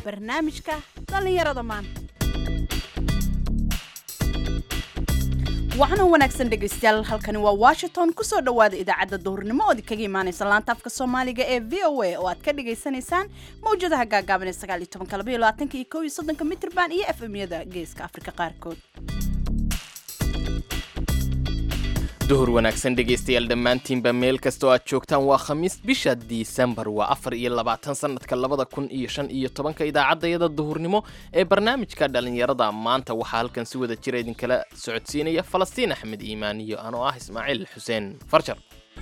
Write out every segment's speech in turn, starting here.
barnaamijka dhallinyarada maanta waxaana wanaagsan dhegaystayaal halkani waa washington kusoo dhowaada idaacadda duhurnimo ood kaga imaanaysa laanta afka soomaaliga ee v o a oo aad ka dhagaysanaysaan mawjadaha gaagaaban ee sagaal iyo tobanka laba iyo labaatanka iyo kow iyo soddonka mitrban iyo f m-yada geeska afrika qaarkood duhur wanaagsan dhegaystayaal dhammaantiinba meel kastoo aad joogtaan waa khamiis bisha disembar waa afar iyo labaatan sanadka labada kun iyo shan iyo tobanka idaacaddayada duhurnimo ee barnaamijka dhallinyarada maanta waxaa halkan si wada jira idinkala socodsiinaya falastiin axmed iimaan iyo anoo ah ismaaciil xuseen farjar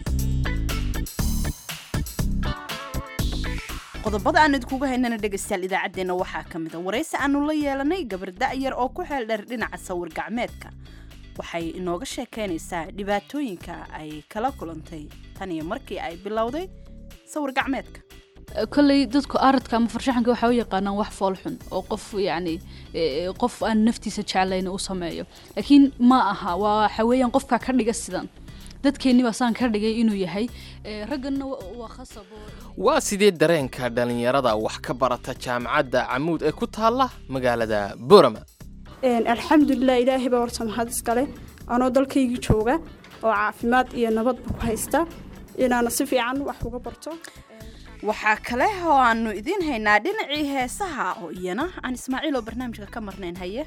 qodobada aan idinkuga haynana dhegaystayaal idaacaddeenna waxaa ka mid a waraysi aanu la yeelanay gabar da'yar oo ku xeel dheer dhinaca sawir gacmeedka waxay inooga sheekaynaysaa dhibaatooyinka ay kala kulantay tan iyo markii ay bilowday sawir gacmeedka kolley dadku aradka ama farshaxanka waxaa u yaqaanaan wax foolxun oo qof yacni qof aan naftiisa jeclayn u sameeyo laakiin ma aha waa waxa weeyaan qofka ka dhiga sidan dadkeenni baa saan ka dhigay inuu yahay ragganna waa khasab waa sidee dareenka dhallinyarada wax ka barata jaamacadda camuud ee ku taalla magaalada borama alxamdulilah ilaahay baa horta mahad iskale anoo dalkaygii jooga oo caafimaad iyo nabadba ku haysta inaana si fiican wax uga barto waxaa kale oo aanu idiin haynaa dhinacii heesaha oo iyana aan ismaaciil oo barnaamijka ka marnayn haye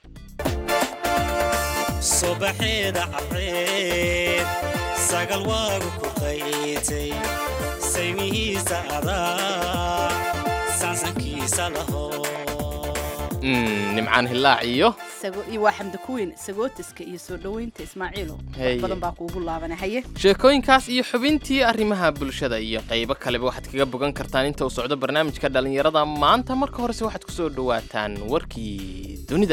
subaxeeda careed sagal waagu ku qaytay saymihiisa adaa saansankiisa laho nimcaan hilaac iyo iyo waa xamdi kuweyn sagootiska iyo soo dhoweynta ismaaciilo wax badan baa kuugu laabana haye sheekooyinkaas iyo xubintii arrimaha bulshada iyo qaybo kaleba waxaad kaga bogan kartaan inta uu socdo barnaamijka dhallinyarada maanta marka horese waxaad ku soo dhowaataan warkii dunida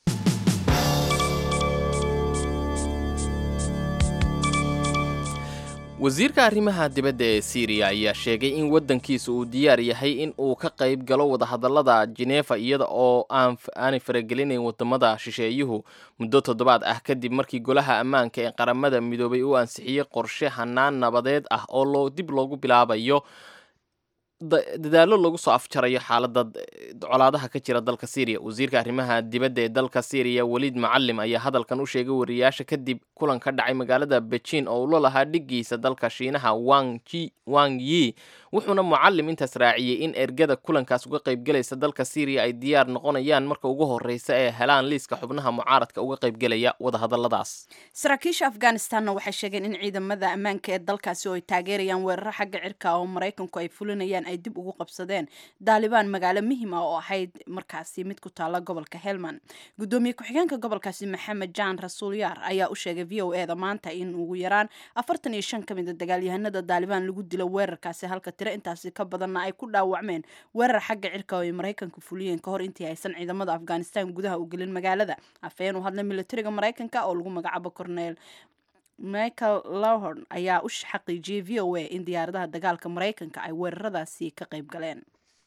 wasiirka arrimaha dibadda ee siiriya ayaa sheegay in waddankiisa uu diyaar yahay in uu ka qayb galo wadahadallada jeneefa iyada oo aanay faragelinayn wadamada shisheeyuhu muddo toddobaad ah kadib markii golaha ammaanka ee qaramada midoobay uu ansixiyey qorshe hanaan nabadeed ah oo loo dib loogu bilaabayo dadaallo lagu soo afjarayo xaaladda colaadaha ka jira dalka syriya wasiirka arrimaha dibadda ee dalka syriya weliid macalim ayaa hadalkan u sheegay wariyaasha kadib kulan ka dhacay magaalada beijin oo ula lahaa dhigiisa dalka shiinaha wang yi wuxuuna mucalim intaas raaciyey in ergada kulankaas uga qaybgelaysa dalka syriya ay diyaar noqonayaan marka ugu horreysa ee helaan liiska xubnaha mucaaradka uga qaybgelaya wadahadalladaas saraakiisha afghanistanna waxay sheegeen in ciidamada ammaanka ee dalkaasi oo ay taageerayaan weeraro xagga cirka oo maraykanku ay fulinayaan ay dib ugu qabsadeen daalibaan magaalo muhiim ah oo ahayd markaasi mid ku taalla gobolka helmand gudoomiye ku-xigeenka gobolkaasi maxamed jaan rasuul yaar ayaa u sheegay v o e da maanta in ugu yaraan afartan iyo shan ka mid a dagaalyahanada daalibaan lagu dilo weerarkaasi halka tiro intaasi ka badanna ay ku dhaawacmeen weerar xagga cirka oo ay maraykanka fuliyeen kahor intii aysan ciidamada afghanistan gudaha u gelin magaalada afhayeen u hadlay militariga maraykanka oo lagu magacaabo cornel michael lowhorn ayaa u xaqiijiyey v o a in diyaaradaha dagaalka maraykanka ay weeraradaasi ka qayb galeen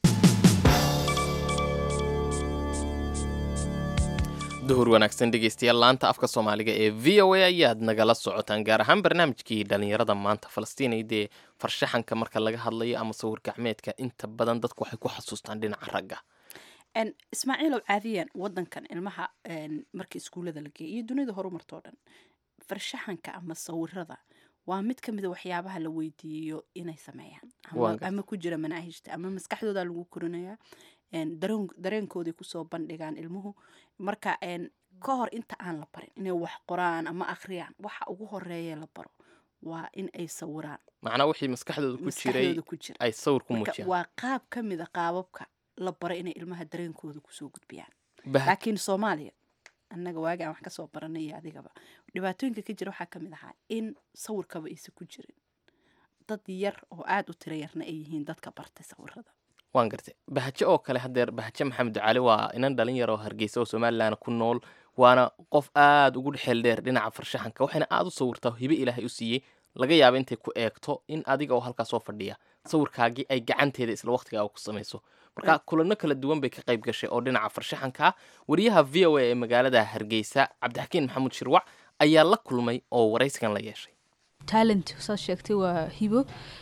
duhur wanaagsan dhegaystayaal laanta afka soomaaliga ee v o a ayaad nagala socotaan gaar ahaan barnaamijkii dhallinyarada maanta falastiinay dee farshaxanka marka laga hadlayo ama sawir gacmeedka inta badan dadku waxay ku xasuustaan dhinaca ragga ismaaciilow caadiyan wadankan ilmaha marka iskuullada la geeya iyo dunida horumartoo dhan farshaxanka ama sawirada waa mid ka mida waxyaabaha la weydiiyo inay sameeyaan ama ku jira manaahijta ama maskaxdooda lagu korinayaa dareenkooday kusoo bandhigaan ilmuhu marka ka hor inta aan la barin inay wax qoraan ama akhriyaan waxa ugu horeeya la baro waa in ay sawiraan macnaa wixii maskaxdooda ku jiray ku jira ay sawir ku marka muujiyaan waa qaab ka mid a qaababka la baro inay ilmaha dareenkooda kusoo gudbiyaan Bah- laakiin soomaaliya annaga waagi aan wax kasoo baranay iyo adigaba dhibaatooyinka ka jira waxaa ka mid ahaa in sawirkaba aysan ku jirin dad yar oo aada u tiro yarna ay yihiin dadka bartay sawirada waan gartay bahaje oo kale hadeer bahaje maxamed ducaali waa inan dhalin yar oo hargeysa oo somalilan ku nool waana qof aada ugu dhexeel dheer dhinaca farshaxanka waxayna aada u sawirtaa hibe ilaahay u siiyey laga yaaba intay ku eegto in adiga oo halkaa soo fadhiya sawirkaagii ay gacanteeda isla waqtigaaga ku samayso marka kulano kala duwan bay ka qayb gashay oo dhinaca farshaxanka wariyaha v o a ee magaalada hargeysa cabdixakiin maxamuud shirwac ayaa la kulmay oo waraysigan la yeeshay talent saad sheegtay waa hibo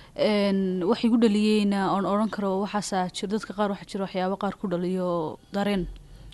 Een, wax igu dhaliyeyna oon odhan karo waxaasaa jir dadka qaar waxaa jira waxyaabo qaar ku dhaliyo dareen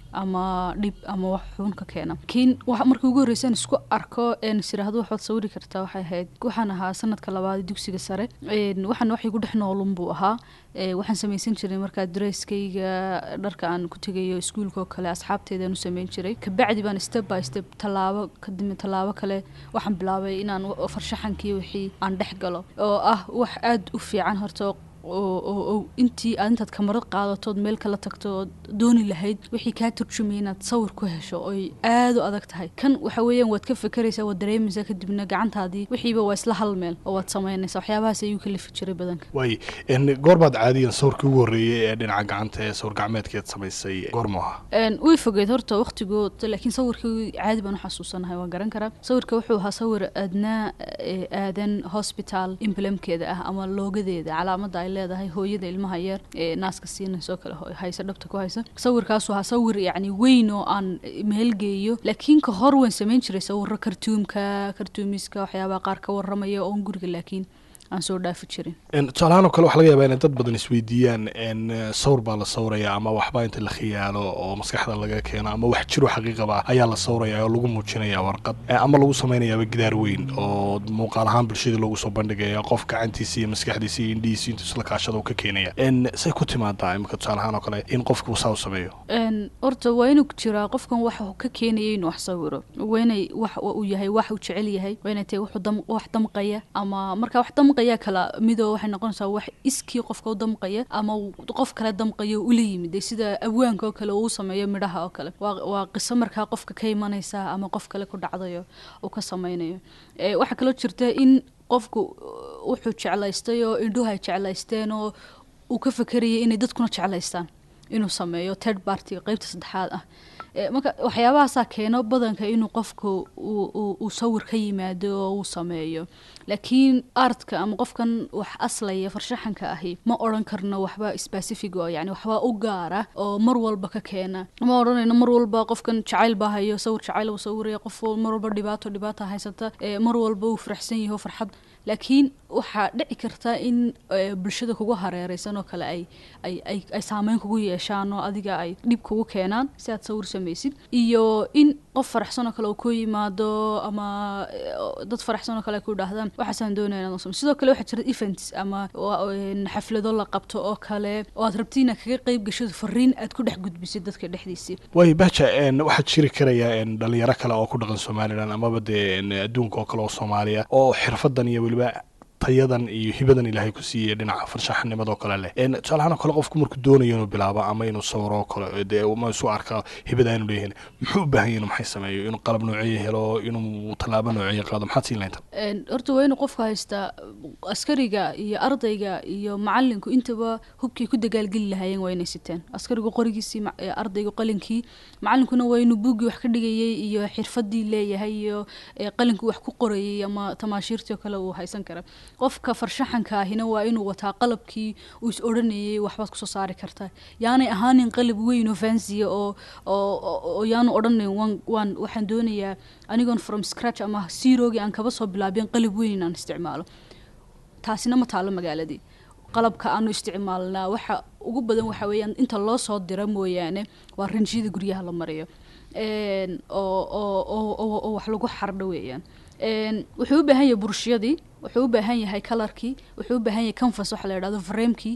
ama dhib ama wax xun ka keena laakiin waxa markii ugu horreysay aan isku arko een is iraahdo waxaad sawiri kartaa waxay ahayd waxaan ahaa sanadka labaad ee dugsiga sare Een, waxaan wax igu dhex noolun buu ahaa Ee, waxaan samaysan jiray markaa dareyskayga dharka aan ku tegayo iskuulka oo kale asxaabteedaan u sameyn jiray kabacdi baan step by step tallaabo kadib tallaabo kale waxaan bilaabay inaan wa- farshaxankii wixii aan dhex galo oo ah wax aada u fiican horta oo oo oo intii aad intaad kamarad qaadatood meel kala tagto ood dooni lahayd wixii kaa turjumaya inaad sawir ku hesho oy aada u adag tahay kan waxa weeyaan waad ka fekeraysaa waad dareemaysaa kadibna gacantaadii wixiiba waa isla hal meel oo waad samaynaysaa waxyaabahaas ayuu kalifi jiray badanka waay n goorbaad caadiyan sawirkii ugu horreeyey ee dhinaca gacanta ee sawir gacmeedkeed samaysay goormu ahaa Een, way fogeed horta waqtigood laakiin sawirkii caadi baan u xasuusanahay waan garan karaa sawirka wuxuu ahaa sawir aadnaa ee, aadan hospital emblemkeeda ah ama loogadeeda calaamadda ay leedahay hooyada ilmaha yar ee naaska siinayso kale ho- haysa dhabta ku haysa sawirkaasu ahaa sawir yacni weyn oo aan meelgeeyo laakiin ka hor waan samayn jiray sawiro kartuumka kartuumiska waxyaabaha qaar ka waramaya oon guriga laakiin aan soo dhaafi jirin Een, tusaalahaan oo kale waxaa laga yaabaa inay dad badan isweydiiyaan n sawir baa la sawraya ama waxbaa inta la khiyaalo oo maskaxda laga keeno ama wax jiro xaqiiqaba ayaa la sawraya oo lagu muujinaya warqad Eh, ama lagu samaynayaaba gidaar weyn oo muuqaal ahaan bulshada loogu soo bandhigaya qof gacantiisa iyo maskaxdiisa iyo indhihiisa intuu isla kaashada uu ka keenaya n say ku timaadaa imika tusaalahaan oo kale in qofku saa u sameeyo Een, horta waa inuu jiraa qofkan waxa uu ka keenaya inuu wax sawiro waa inay wax uu yahay wax uu jecel yahay waa inay tahay wuxuu dam- wax damqaya ama marka wax damqaya kala midoo waxay noqonaysaa wax iskii qofka u damqaya ama uu qof kale damqayo ula yimid sida abwaanka oo kale uu sameeyo midhaha oo kale waa waa qiso markaa qofka ka imanaysa ama qof kale ku dhacdayo uu ka sameynayo Ee, waxaa kaloo jirta in qofku uh, wuxuu jeclaystay oo indhuhu ay jeclaysteen oo uu ka fekerayay inay dadkuna jeclaystaan inuu sameeyo third party qeybta saddexaad ah Ee, marka waxyaabahaasaa keeno badanka inuu qofku uu- uu uu sawir ka yimaado oo uu sameeyo laakiin artka ama qofkan wax aslaya farshaxanka ahi ma odhan karno waxba specific oo yani waxba u gaara oo mar walba ka keena ma odhanayno mar walba qofkan jacayl baa hayo sawir jacayl uu sawiraya qof wal- mar walba dhibaato dhibaata haysata ee, mar walba uu faraxsan yaho farxad laakiin waxaa dhici karta in eh, bulshada kugu hareereysan oo kale ay ay ay ay saameyn kugu yeeshaan oo adiga ay dhib kugu keenaan si aad sawir samaysid iyo in qof faraxsan oo kale uu ku yimaado ama eh, oo dad faraxsan oo kale ay ku dhahdaan waxaasaan doonaya inaad samay sidoo kale waxaa jira events ama waa, een, xaflado la qabto oo kale oo aad rabti inaad kaga qeyb gashid fariin aad ku dhex gudbisid dadka dhexdiisii waay bahja n waxaa jiri karaya n dhalinyaro kale oo ku dhaqan somalilan amaba dee n adduunka oo kale oo soomaaliya oo xirfadan iyo weliba tayadan iyo hibadan ilaahay ku siiyey dhinaca farshaxanimadoo kale leh n tusaalahaan oo kale qofku markuu doonayo inuu bilaabo ama inuu sawiro oo kale dee ma isu arka hibada aanu leeyahin muxuu u baahan yahay inuu maxay sameeyo inuu qalab nooceye helo inuu tallaabo nooceye qaado maxaad siin lahaynta Een, horta waa inuu qofku haystaa askariga iyo ardayga iyo macalinku intaba hubkii ku dagaalgeli lahaayeen waa inay siteen askarigu qorigiisii ma- ee, ardaygu qalinkii macalinkuna waa inuu buuggii wax ka dhigayay iyo xirfadii leeyahay iyo ee, qalinkii wax ku qorayay ama tamaashiirtii oo kale uu haysan kara qofka farshaxanka ahina waa inuu wataa qalabkii uu is odhanayay waxbaad kusoo saari kartaa yaanay ahaanin qalab weyn oo fansiya oo oo oo- oo yaanu odhanayn waan waan waxaan doonayaa anigoon from scratch ama zerogii aan kaba soo bilaabin qalab weyn inaan isticmaalo taasina ma taalo magaaladii qalabka aanu isticmaalnaa waxa ugu badan waxa weeyaan inta loo soo dira mooyaane waa ranjiyada guryaha la mariyo Een, oo oo oo oo oo wax lagu xardho weeyaan Een, wuxuu u baahan yahay burshiyadii wuxuu u baahan yahay kalarkii wuxuu u baahan yahay canvas waxa la yidhahdo framekii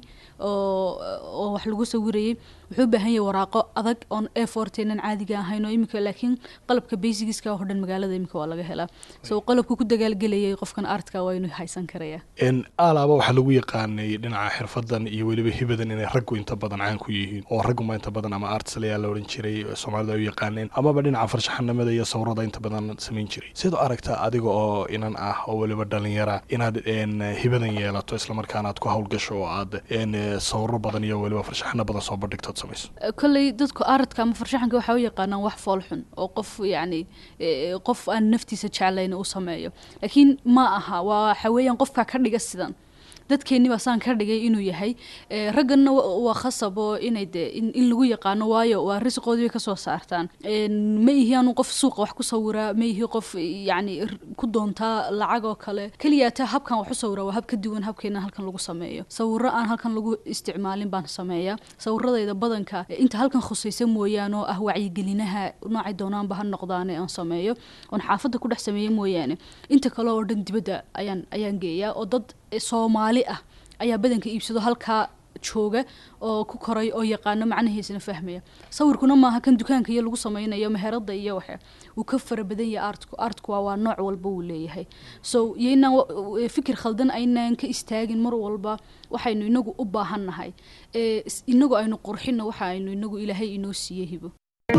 oo oo wax lagu sawirayay wuxuu u baahan yahay waraaqo adag oon a forteenan caadiga ahayn oo imika laakiin qalabka basigiska oo dhan magaalada imika waa laga helaa so qalabku ku dagaalgelayay qofkan artka waa inuu haysan karaya n alaaba waxaa lagu yaqaanay dhinaca xirfadan iyo weliba hibadan inay raggu inta badan caan ku yihiin oo ragguma inta badan ama artislayaa la odhan jiray soomaalida ay u yaqaaneen amaba dhinaca farshaxanimada iyo sawirada inta badan samayn jiray sidoo aragtaa adiga oo inan ah oo weliba dhalinyara inaad n hibadan yeelato islamarkaana aad ku howlgasho oo aad n sawiro badan iyo weliba farshaxano badan soo bandhigto aad samayso kolley dadku aradka ama farshaxanka waxaa u yaqaanaan wax foolxun oo qof yacni eh, qof aan naftiisa jeclayn uu sameeyo laakiin ma aha waa waxa weeyaan qofkaa ka dhiga sidan dadkeenni baa saan ka dhigay inuu yahay Eh, ragganna wa- waa khasab oo inay de in, in lagu yaqaano waayo waa risqoodii bay kasoo saartaan En, ma ihi anu qof suuqa wax ku sawiraa ma ihi qof yacni r- ku doontaa lacag oo kale keliya taa habkan wax u sawiraa waa hab ka duwan habkeena halkan lagu sameeyo sawiro aan halkan lagu isticmaalin baan sameeyaa sawiradayda badanka eh, inta halkan khusaysa mooyaane oo ah wacyigelinaha noocay doonaanba ha noqdaane aan sameeyo oon xaafadda ku dhex sameeyo mooyaane inta kale oo dhan dibadda ayaan ayaan geeyaa oo dad eh, soomaali ah ayaa badanka iibsado halkaa jooga oo ku koray oo yaqaano macnahiisana fahmaya sawirkuna maaha kan dukaanka iyo lagu sameynayo meherada iyo waxa uu ka fara badan yahay artku artku waa waa nooc walba uu leeyahay so iyo inaan wa- w- fikir khaldan aynaan ka istaagin mar walba waxaynu inagu u baahannahay ee is- inagu aynu qurxino waxa aynu inagu ilaahay inoo siiyey hibo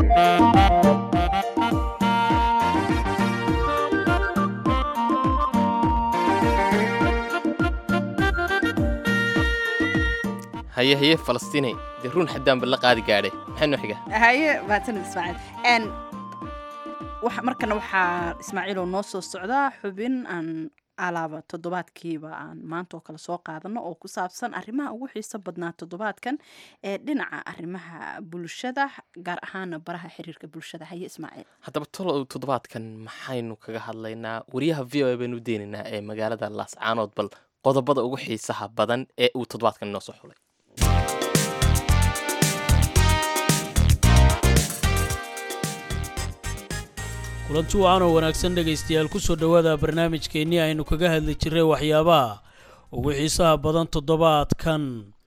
haye haye falastiinay dee ruun xaddaanba la qaadi gaadhe maxay noo xiga haye mahadsanid ismaaciil n waxa markana waxaa ismaaciil oo noo soo socdaa xubin aan alaaba toddobaadkiiba aan maanta oo kale soo qaadano oo ku saabsan arrimaha ugu xiiso badnaa toddobaadkan ee dhinaca arrimaha bulshada gaar ahaana baraha xiriirka bulshada haye ismaaciil haddaba tolow toddobaadkan maxaynu kaga hadlaynaa wariyaha v o a baynu deenaynaa ee magaalada laascaanood bal qodobada ugu xiisaha badan ee uu toddobaadkan inoo soo xulay kulanti wacan oo wanaagsan dhegaystayaal ku soo dhowaada barnaamijkeennii aynu kaga hadli jirray waxyaabaha ugu xiisaha badan toddobaadkan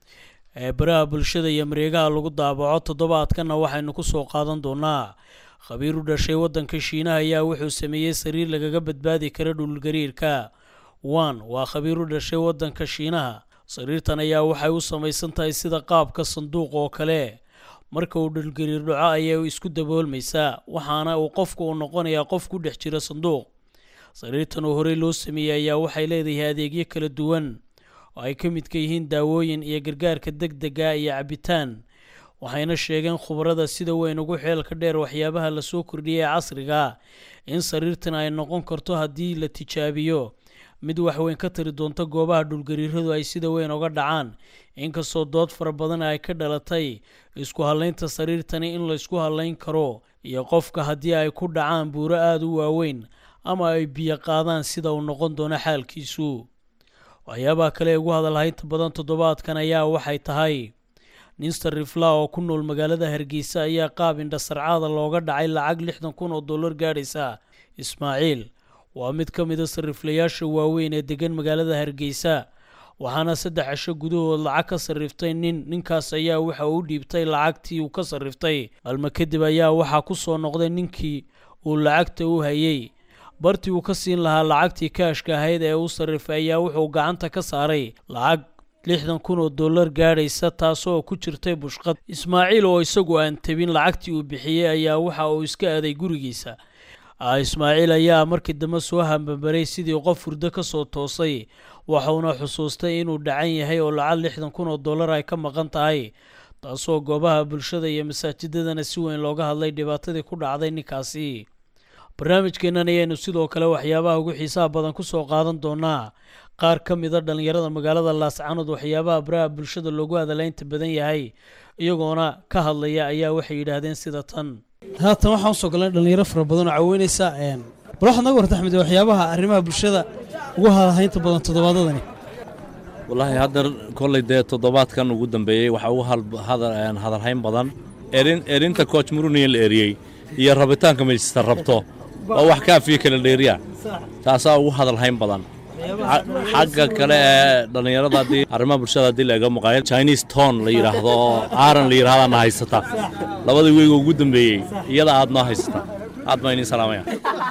ee baraha bulshada iyo mareegaha lagu daabaco toddobaadkanna waxaynu ku soo qaadan doonaa khabiir u dhashay waddanka shiinaha ayaa wuxuu sameeyey sariir lagaga badbaadi kara dhulgariirka wan waa khabiir u dhashay waddanka shiinaha sariirtan ayaa waxay u samaysan tahay sida qaabka sanduuq oo kale marka uu dhulgariir dhaco ayay isku daboolmaysaa waxaana uu qofku uu noqonayaa qof ku dhex jira sanduuq sariirtan oo horey loo sameeyey ayaa waxay leedahay adeegyo kala duwan oo ay ka midka yihiin daawooyin iyo gargaarka degdega iyo cabitaan waxayna sheegeen khubarada sida weyn ugu xeelka dheer waxyaabaha lasoo kordhiyay ee casriga in sariirtan ay noqon karto haddii la tijaabiyo mid waxweyn ka tari doonta goobaha dhulgariiradu ay sida weyn uga dhacaan inkastoo dood fara badan ay ka dhalatay isku hallaynta sariirtani in la isku hallayn karo iyo qofka haddii ay ku dhacaan buuro aada u waaweyn ama ay biyo qaadaan sida uu noqon doono xaalkiisu waxyaabaha kale ee ugu hadalhaynta badan toddobaadkan ayaa waxay tahay nin sarifla oo ku nool magaalada hargeysa ayaa qaab indhasarcaada looga dhacay lacag lixdan kun oo dollar gaadhaysa ismaaciil waa mid ka mida sariflayaasha waaweyn ee degan magaalada hargeysa waxaana saddex cisho gudahood lacag ka sarriftay nin ninkaas ayaa waxa uu dhiibtay lacagtii uu ka sarriftay maalmo kadib ayaa waxaa ku soo noqday ninkii uu lacagta u hayay bartii uu ka siin lahaa lacagtii kaashka ahayd ee uu sarrifay ayaa wuxuu gacanta ka saaray lacag lixdan kun oo dollar gaadhaysa taasoo ku jirtay bushqad ismaaciil oo isagu aan tabin lacagtii uu bixiyey ayaa waxa uu iska aaday gurigiisa Ah, ismaaciil ayaa markii dambe soo hambabaray sidii qof hurdo ka soo toosay waxuuna xusuustay inuu dhacan yahay oo lacag lixdan kun oo dollar ay ka maqan tahay taasoo goobaha bulshada iyo masaajidadana si weyn looga hadlay dhibaatadii ku dhacday ninkaasi barnaamijkeennan ayaynu sidoo kale waxyaabaha ugu xiisaha badan ku soo qaadan doonaa qaar ka mida dhallinyarada magaalada laascaanood waxyaabaha baraha bulshada loogu hadalaynta badan yahay iyagoona ka hadlaya ayaa waxay yidhaahdeen sida tan haatan waxaan usoo galnay dhallinyaro fara badan oo caweynaysa bal waxaad naga warta axmed waxyaabaha arrimaha bulshada ugu hadalhaynta badan toddobaadadani wallaahi hadda kolley dee toddobaadkan ugu dambeeyey waxaa ugu hal- hadal- een, hadalhayn badan erin erinta coach muruniya la eriyey iyo rabitaanka manchester rabto waa wax kaafiyo kala dheeriya taasaa ugu hadalhayn badan Xa- xagga kale ee dhallinyarada haddii arrimaha bulshada haddii la eego maqaayad chinese ton la yidhaahdo oo aaran la yidhahdaana haysata labadii weyga ugu dambeeyey iyada aad noo haysata aad baan idiin salaamaya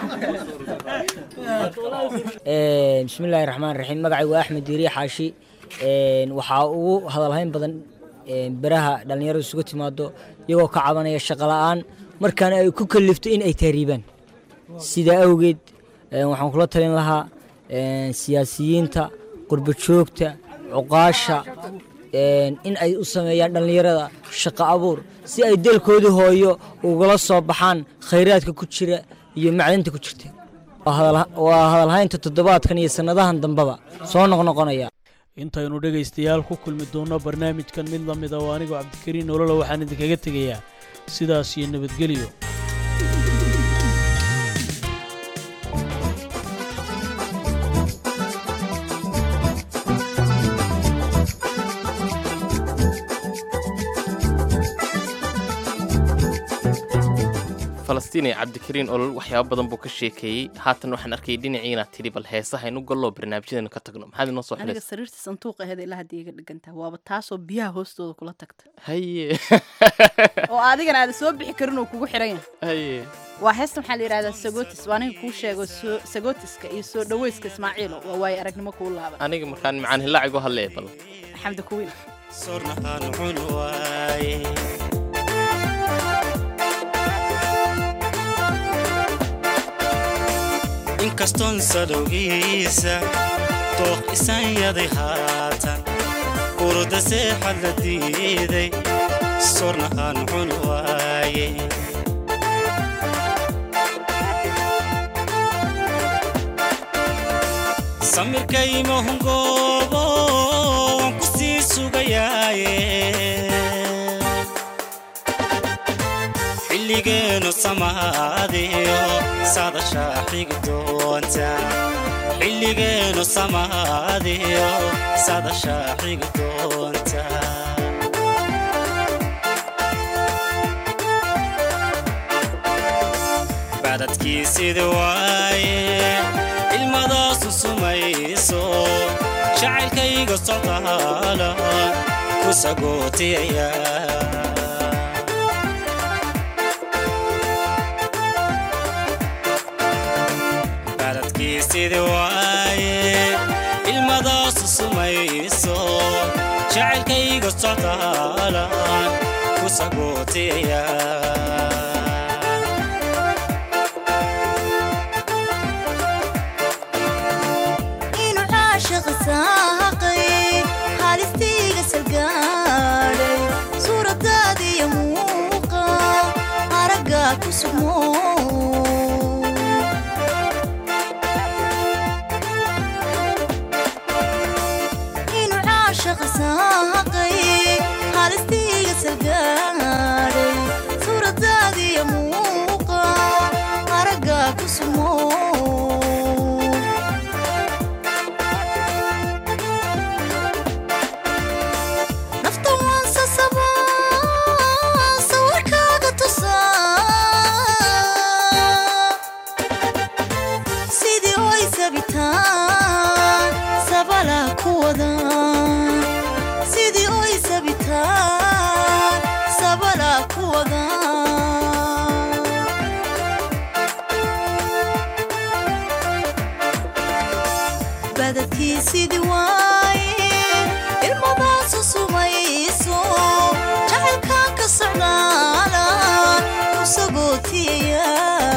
Een, bismillaahi raxmaan raxiim magacaygu waa axmed diiri xaashi Een, waxaa ugu hadalhayn badan een, beraha dhallinyaradu isugu timaado iyagoo ka cabanaya shaqo la'aan markaana ay ku kalifto in ay tahriibaan sidaa awgeed een, waxaan kula talin lahaa een, siyaasiyiinta qurbo joogta cuqaasha een, in ay u sameeyaan dhallinyarada shaqo abuur si ay dalkoodii hooyo ugala soo baxaan khayraadka ku jira iyo macdanta ku jirta waa hadal- waa hadalhaynta toddobaadkan iyo sannadahan dambeba soo noqnoqonaya intaynu dhegaystayaal ku kulmi doonno barnaamijkan mid la mid a oo anigoo cabdikariin nolola waxaan idinkaga tegayaa sidaas iyo nabadgelyo falastiin ee cabdikariin olol waxyaaba badan buu ka sheekeeyey haatan waxaan arkayay dhinacii inaad tidhi bal heesaha inu galloo barnaamijyadeenu ka tagno maxaad inoo soo aniga xidhaysa sariirta sanduuqa aheed ilaa haddii iga dhigantaha waaba taasoo biyaha hoostooda kula tagta haye oo adigana aada soo bixi karin uu kugu xiran yahay haye waa heestan waxaa la yidhahdaa sagotis waa aniga kuu sheego soo- sagotiska iyo soo dhaweyska ismaaciilo waa waaye aragnimo kuu laaban aniga markaan macaan hilaacigu hadlee bal xamdi kuwiin sornahaan cun waaye inkastoon sadowgiisa dooq isan yaday haatan urda seexad la diiday sornahaan cun waaye samirkayma hungoobo waan ku sii sugayaaye xilligeenu samaadiyo saadashaa xigi doonta xilligeenu samaadiyo saadashaa xigi doonta bacdadkii sida waaye ilmadaasu sumayso jacaylkayga socdaala ku sagootiyaya bacdadkii sida waaye ilmadaasu sumayso jacaylkayga socdaala ku sagootiyaya inuu caashiqa saaqay haalistiiga salgaadhay suuradaadiyo muuqa aragga ku sugmo inuu caashiqa saaqay haalistiiga salgaadhay suuradaadiyo muuqa aragga ku sugmo nafta waan sasabaa sawirkaaga tusaa sidii oy sabitaan sabala ku wada sidii oy sabitaan sabala ku wada badadkii sidii waaye ilmadaasu sumayso jacaylkaan ka socdaala ku sagootiyaya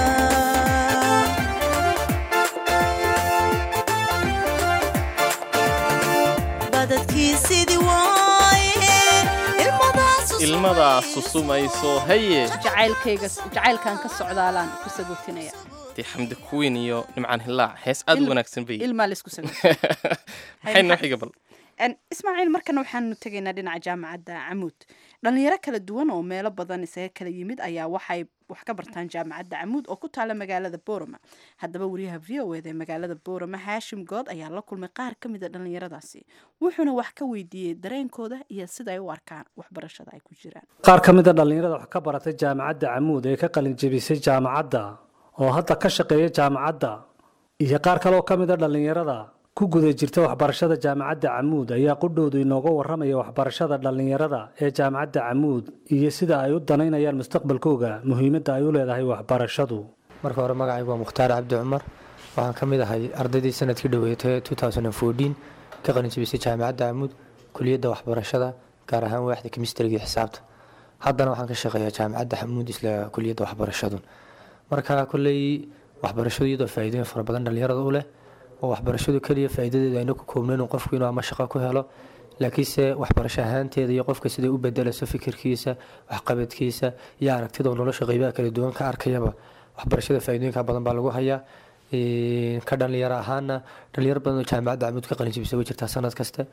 badadkii sidii waaye ilmadaasu ilmadaa susumayso haye jacaylkayga jacaylkan ka socdaalaan ku sagootinaya dee xamdi kuwiin iyo nimcaan hilaac hees aad u Il- wanaagsan bay ilmaa laysku sago maxay noo xiga bal En, ismaaciil markana waxaanu tegaynaa dhinaca jaamacadda camuud dhalinyaro kala duwan oo meelo badan isaga kala yimid ayaa waxay wax ka bartaan jaamacadda camuud oo ku taala magaalada boorama haddaba wariyaha v o eda ee magaalada boorama haashim good ayaa la kulmay qaar ka mid a dhalinyaradaasi wuxuuna wax ka weydiiyey dareenkooda iyo sida ay u arkaan waxbarashada ay ku jiraan qaar ka mid a dhallinyarada wax ka baratay jaamacadda camuud ee ka qalin jebisay jaamacadda oo hadda ka shaqeeya jaamacadda iyo qaar kale oo ka mid a dhallinyarada ku guda jirta waxbarashada jaamacadda camuud ayaa qudhoodu inooga warramaya waxbarashada dhallinyarada ee jaamacadda camuud iyo sida ay u danaynayaan mustaqbalkooga muhiimadda ay u leedahay waxbarashadu marka hore magacaygu waa mukhtaar cabdi cumar waxaan ka mid ahay ardaydii sanadkii dhoweetay ka qalinjabisay jaamacadda camuud kuliyadda waxbarashada gaar ahaan waaxda kemistriga iyo xisaabta haddana waxaan ka shaqeeyaa jaamacadda xamuud isla kuliyadda waxbarashadu marka kolley waxbarashadu iyadoo faa'iidooyin fara badan dhallinyarada u leh oo waxbarashadu keliya faa'iidadeedu ayna ku koobnayn in qofku inuu ama shaqo ku helo laakiinse waxbarasho ahaanteeda iyo qofka siday u bedelayso fikirkiisa waxqabadkiisa iyo aragtida oo nolosha qeybaha kala duwan ka arkayaba waxbarashada faa'iidooyinka badan baa lagu hayaa Een, ka dhalinyaro ahaana dhalinyaro badan oo jaamacadda camuud ka qalinjibisa way jirtaa sanad kasta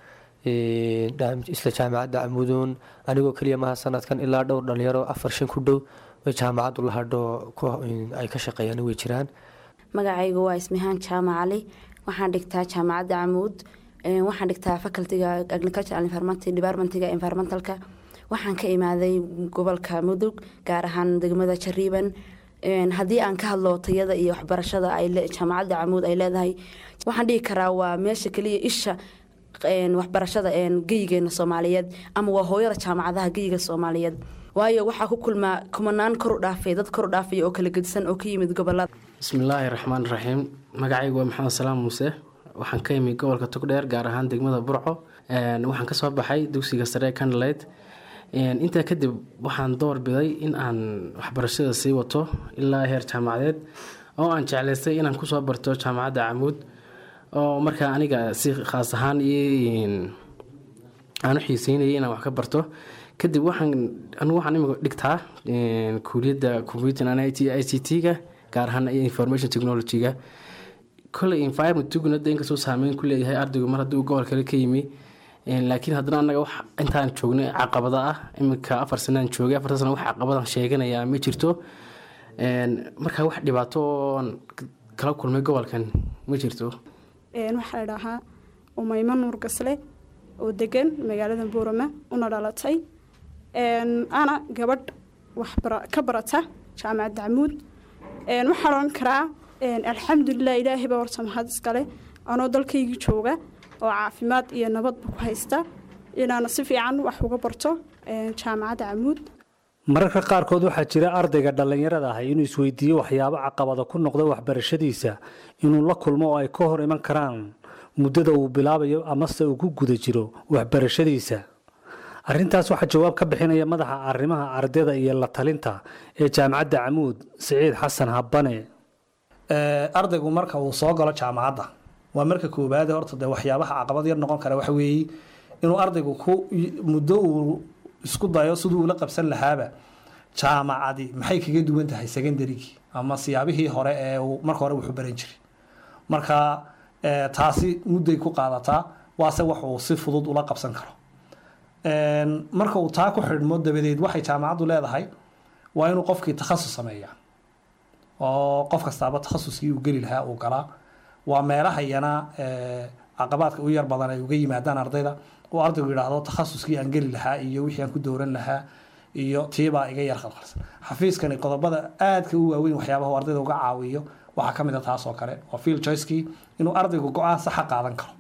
Een, dha- isla jaamacadda camuuduun anigoo keliya maha sanadkan ilaa dhowr dhalinyaro afar shan ku dhow oo jaamacaddu la hadho ku- een, ay ka shaqeeyaan way jiraan magacaygu waa ismihaan jaamac cali waxaan dhigtaa jaamacadda camuud Een, waxaan dhigtaa facultiga agricultural environment departmentiga environmentalka waxaan ka imaaday gobolka mudug gaar ahaan degmada jariiban Een, haddii aan ka hadlo tayada iyo waxbarashada ay le- jaamacadda camuud ay leedahay waxaan dhihi karaa waa meesha keliya isha een, waxbarashada een, geyigeena soomaaliyeed ama waa hooyada jaamacadaha geyiga soomaaliyeed waayo waxaa ku kulmaa kumanaan kor u dhaafay dad kor u dhaafay oo kala gedisan oo ka yimid gobolada bismillaahi raxmaan raxiim magacaygu waa maxamed salaam muuse waxaan ka imi gobolka togdheer gaar ahaan degmada burco Een, waxaan kasoo baxay dugsiga sare ee candlelight Een, intaa kadib waxaan door biday in aan waxbarashada sii wato ilaa heer jaamacadeed oo aan jeclaystay inaan kusoo barto jaamacadda camuud oo markaa aniga si khaas ahaan iyo aan u xiiseynayay inaan wax ka barto kadib waxaan anigu waxaan imika dhigtaa een, kuuliyadda computer and IT ICT-ga gaar ahaan information technology-ga koley environment-guna de inkastoo saameyn ku leeyahay ardaygu mar haddii uu gobol kale ka yimi Een, laakiin haddana annaga wax intaan joognay caqabada ah iminka afar sanaan joogay afarta sana wax caqabadan sheeganaya ma jirto Een, marka wax dhibaato oon kala kulmay gobolkan ma jirto Een, waxaa la dhahaa umaymo nuur gasle oo degan magaalada boorama una dhalatay Een, ana gabadh wax bara- ka barata jaamacadda camuud Een, waxaan oran karaa een, alxamdulilah ilaahay baa horta mahad iskale anoo dalkaygii jooga oo caafimaad iyo nabadba ku haysta inaana si fiican wax uga barto een, jaamacadda camuud mararka qaarkood waxaa jira ardayga dhallinyarada ah inuu isweydiiyo waxyaabo caqabada ku noqda waxbarashadiisa inuu la kulmo oo ay ka hor iman karaan muddada uu bilaabayo amase uu ku guda jiro waxbarashadiisa arrintaas waxaa jawaab ka bixinaya madaxa arrimaha ardayda iyo la talinta ee jaamacadda camuud siciid xasan habane ardaygu marka uu soo galo jaamacadda waa marka koowaade horta dee waxyaabaha caqabad yar noqon kara waxa weeye inuu ardaygu ku muddo uu isku dayo siduu ula qabsan lahaaba jaamacadi maxay kaga duwan tahay secondarygii ama siyaabihii hore ee uu marka hore wuxuu baran jiray marka eh, taasi mudday ku qaadataa waase wax uu si fudud ula qabsan karo Een, marka uu taa ku xidhmo dabadeed waxay jaamacaddu leedahay waa inuu qofkii takhasus sameeyaa oo qof kastaaba takhasuskii uu geli lahaa uu galaa waa meelaha iyana eh, caqabaadka u yar badan ay uga yimaadaan ardayda uu ardaygu yidhaahdo takhasuskii aan geli lahaa iyo wixii aan ku dowran lahaa iyo tiibaa iga yar khalkhalsan xafiiskani qodobada aadka u waaweyn waxyaabaha uu ardayda uga caawiyo waxaa ka mid a taas oo kale waa field choicekii inuu ardaygu go-aan saxa qaadan karo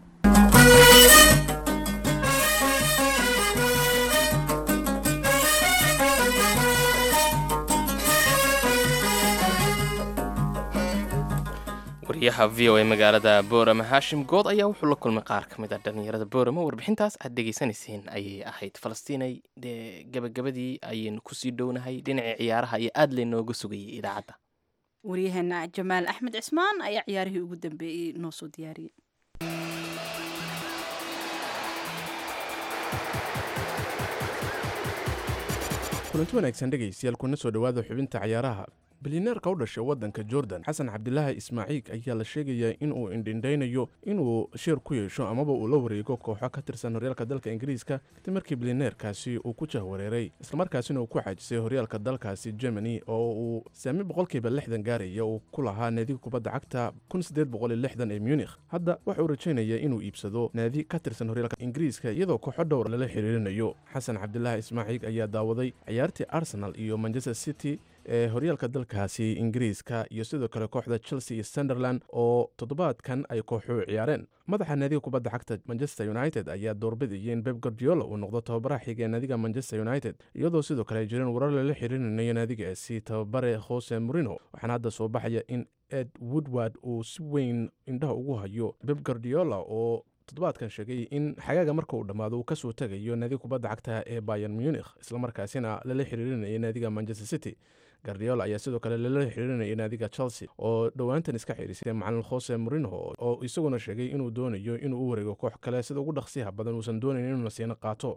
wariyaha v o a magaalada boorama haashim good ayaa wuxuu la kulmay qaar ka mid a dhallinyarada boorama warbixintaas aad dhegaysanayseen ayay ahayd falastiinay dee gabagabadii ayaynu kusii dhownahay dhinacii ciyaaraha iyo aad laynooga sugayay idaacadda waryaheena jamaal axmed cismaan ayaa ciyaarihii ugu dambeeyey noo soo diyaariyey kulanti wanaagsan dhegaystayaal kuna soo dhowaada xubinta cayaaraha bilyaneerka u dhashay waddanka jordan xasan cabdilaahi ismaaciil ayaa la sheegayaa inuu indhindhaynayo inuu sheer ku yeesho amaba uu la wareego kooxo ka tirsan horyaalka dalka ingiriiska kadib markii bilyaneerkaasi uu ku jahwareeray islamarkaasina uu ku xaajisay horyaalka dalkaasi germany oo uu saami boqolkiiba lixdan gaaraya uu ku lahaa naadiga kubadda cagta kun sideed boqol iyo lixdan ee munikh hadda waxa uu rajaynaya inuu iibsado naadi ka tirsan horyaalka ingiriiska iyadoo kooxo dhowr lala xiriirinayo xasan cabdilaahi ismaaciil ayaa daawaday ciyaartii arsenal iyo manchester city ee horyaalka dalkaasi ingiriiska iyo sidoo kale kooxda chelsea iyo sunderland oo toddobaadkan ay kooxu ciyaareen madaxa naadiga kubadda cagta manchester united ayaa doorbidaya in beb guardiola uu noqdo tababaraha xiga ee naadiga manchester united iyadoo sidoo kale ay jireen warar lala xiriirinayo naadigaasi tababare jose morino waxaana hadda soo baxaya in ed woodward uu si weyn indhaha ugu hayo beb guardiola oo toddobaadkan sheegay in xagaaga marka uu dhammaado uu kasoo tegayo naadiga kubadda cagta ee bayan munich islamarkaasina lala xiriirinaya naadiga manchester city gardiola ayaa sidoo kale lala xiriirinaya naadiga chelsea oo dhowaantan iska xihiisay macalin jose morino oo isaguna sheegay inuu doonayo inuu u wareego koox kale sida ugu dhaqsiyaha badan uusan doonayn inuu nasiino qaato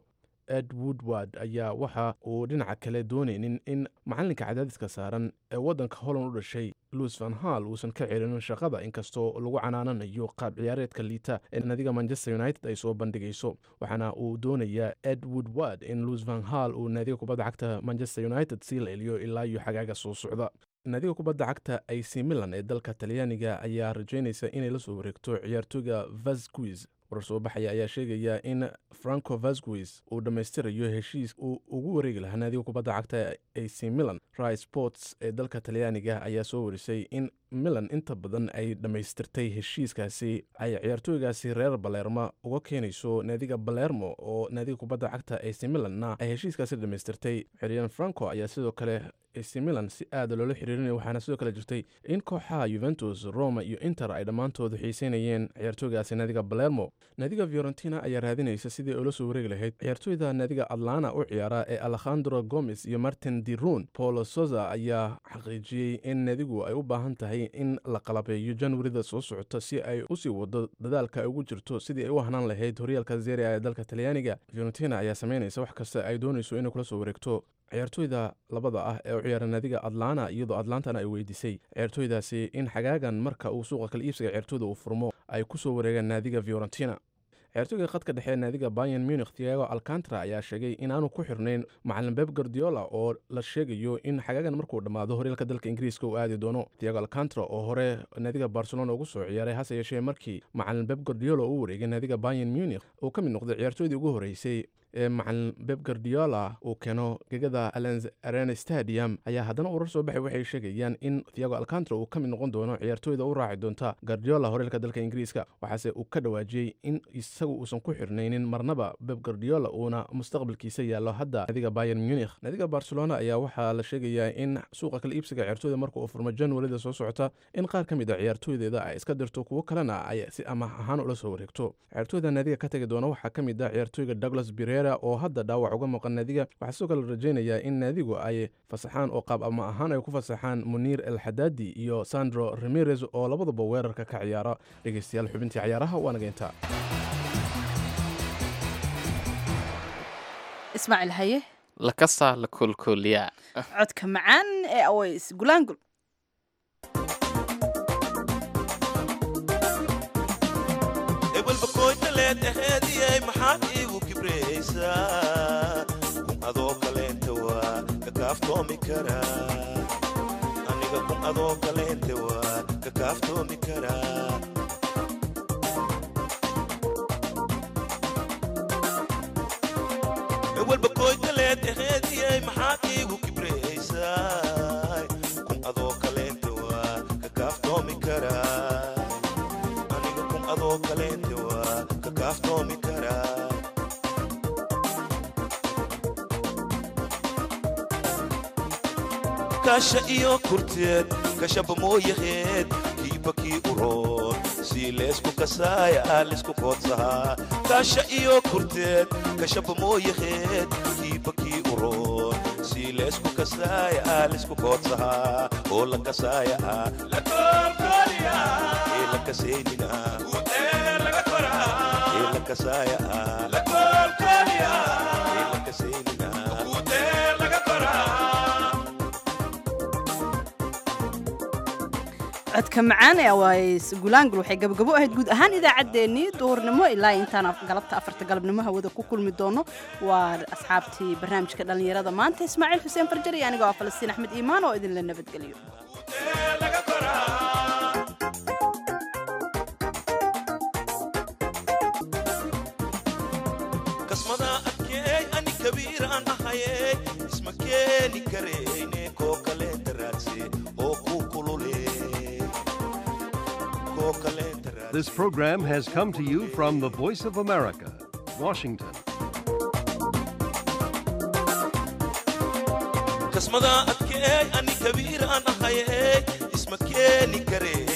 ed woodward ayaa waxa uu dhinaca kale doonaynin in macalinka cadaadiska saaran ee waddanka holland u dhashay luis van hall uusan ka celinin shaqada inkastoo lagu canaananayo qaab ciyaareedka liita ee nadiga manchester united ay soo bandhigayso waxaana uu doonayaa ed woodward in luis van hall uu naadiga kubadda cagta manchester united sii leeliyo ilaa iyo xagaaga soo socda naadiga kubadda cagta ac milan ee dalka talyaaniga ayaa rajaynaysa inay la soo wareegto ciyaartooyga vasquis warar soo baxaya ayaa sheegaya in franco vasquis uu dhammaystirayo heshiis uu ugu wareegi lahaa naadiga kubadda cagta ac milan ri sports ee dalka talyaaniga ayaa soo warisay in milan inta badan ay dhammaystirtay heshiiskaasi ay ciyaartooygaasi reer balerma uga keenayso naadiga balermo oo naadiga kubadda cagta ac milanna ay heshiiskaasi dhammaystirtay xeryan franco ayaa sidoo kale ac milan si aada loola xiriirinaya waxaana sidoo kale jirtay in kooxaha yuventus roma iyo inter ay dhammaantoodu xiiseynayeen ciyaartooygaasi naadiga balermo naadiga fiorentina ayaa raadinaysa sidii ula soo wareegi lahayd ciyaartooyda naadiga atlana u ciyaara ee alekhandro gomes iyo martin dirun paulo soza ayaa xaqiijiyey in naadigu ay u baahan tahay in la qalabeeyo janwarida soo socota si ay usii wado dadaalka ay ugu jirto sidii ay u hanaan lahayd horyaalka zeria ee dalka talyaaniga fiorentina ayaa sameynaysa wax kasta ay doonayso inay kula soo wareegto ciyaartooyda labada ah ee u ciyaara naadiga atlana iyadoo atlantana ay weydiisay ciyaartooydaasi in xagaagan marka uu suuqa kala iibsiga ciyaartooyda uu furmo ay ku soo wareegaan naadiga fiorentina ciyaartooyga khadka dhexe ee naadiga bayan munich thiago alcantara ayaa sheegay inaanu ku xirnayn macalin beb gardiola oo la sheegayo in xagaagan markuu dhammaado horyaalka dalka ingiriiska uu aadi doono thiago alcantara oo hore naadiga barcelona ugu soo ciyaaray hase yeeshee markii macalin beb gardiola uu wareegay naadiga bayan munich uu ka mid noqday ciyaartooydii ugu horeysay ee macalin beb gardiola uu keeno gegada alens arena stadium ayaa haddana urar soo baxay waxay sheegayaan in thiago alcantara uu ka mid noqon doono ciyaartooyda u raaci doonta gardiola horyaalka dalka ingiriiska waxaase uu ka dhawaajiyey in isagu uusan ku xirnaynin marnaba beb gardiola uuna mustaqbalkiisa yaallo hadda naadiga bayan munich naadiga barcelona ayaa waxaa la sheegayaa in suuqa kala iibsiga ciyaartooyda marka uu furmo januarida soo socota in qaar ka mid a ciyaartooydeeda ay iska dirto kuwo kalena ay si amaah ahaan ula soo wareegto ciyaartooyda naadiga ka tagi doona waxaa ka mid ah ciyaartooyga douglas birera oo hadda dhaawac uga maqan naadiga waxaa sidoo kale rajaynayaa in naadigu ay fasaxaan oo qaab ama ahaan ay ku fasaxaan muniir el xadaadi iyo sandro ramirez oo labaduba weerarka ka ciyaara dhegeystayaal xubintii cayaaraha waa nageynta ismaaciil haye lakasa la koolkooliyaa codka macaan ee aways gulaangul ebelbakoytaleed aheediyey maxaad iigu kibraysaa kun adoo kaleenta waa kakaaftoomi karaa aniga kun adoo kaleenta waa kakaaftoomi karaa ewelbakoytaleed aheediyey maxaad iigu kibraysaa kun adoo kaleenta waa kakaaftoomi karaa aniga kun adoo kaleenta waa kakaaftoomi karaa kasha iyo kurteed kashaba mooyaheed kiiba kii uroon sii leesku kasaaya lisku koodsahaa kasha iyo kurteed kashaba mooyaheed kiiba kii uroon sii leesku kasaaya lisku koodsahaa oo la kasaaya ee la kasaynina ee la kasaaya ee la kasaynina codka macaan ee aways gulaangul waxay gabagabo ahayd guud ahaan idaacaddeenii duhurnimo ilaa intaan galabta afarta galabnimo hawada ku kulmi doono waa asxaabtii barnaamijka dhallinyarada maanta ismaaciil xuseen farjar iyo aniga waa falastiin axmed iimaan oo idinla nabadgeliyo kasmada adkeey ani kabiiraan ahayey isma keeni karayne koo kaleenta raadse oo ku kulule koo kaleenta This program has come to you from the Voice of America, Washington. kasmada adkeey ani kabiiraan ahayey isma keeni karee